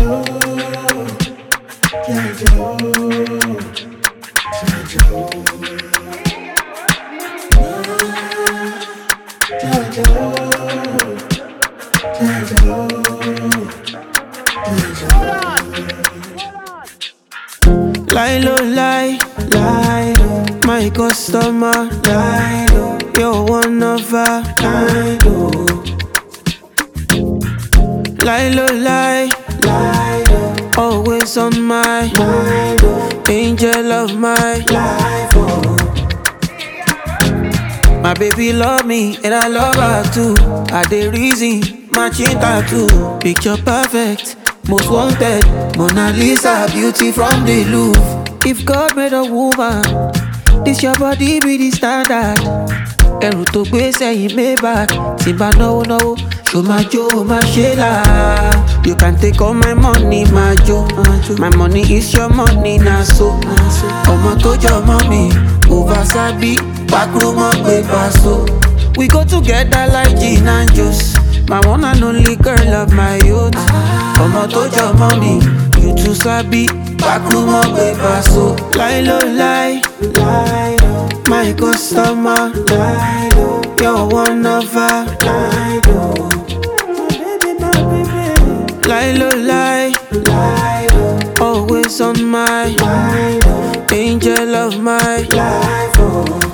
Lie low, lie, lie low. My customer, lie low. You're one of a kind, oh. Lie low, lie, lie low. Always on my mind, oh. Angel of my life, oh. My baby love me and I love her too. I dey reason, matching tattoo. Picture perfect, most wanted. Mona Lisa, beauty from the Louvre. If God made a woman, this your body be the standard. Ẹrù tó gbé sẹ́yìn Maybach, tí n bá náwó náwó, ṣó máa jó, ó máa ṣe là. You can take all my money, máa jó. My money is your money, na so. Ọmọ tó jọ mọ́ mi, over sabi, backroom mọ́ pé paṣọ. We go together like gin and juice. My one and only girl of my youth. Ọmọ tó jọ mọ́ mi, you too sabi, backroom mọ́ pé paṣọ. Lie low, lie, lie low. My customer, lie low. You're one of a kind, oh. Lie low, lie, lie low. Always on my mind, oh. Angel of my life, oh.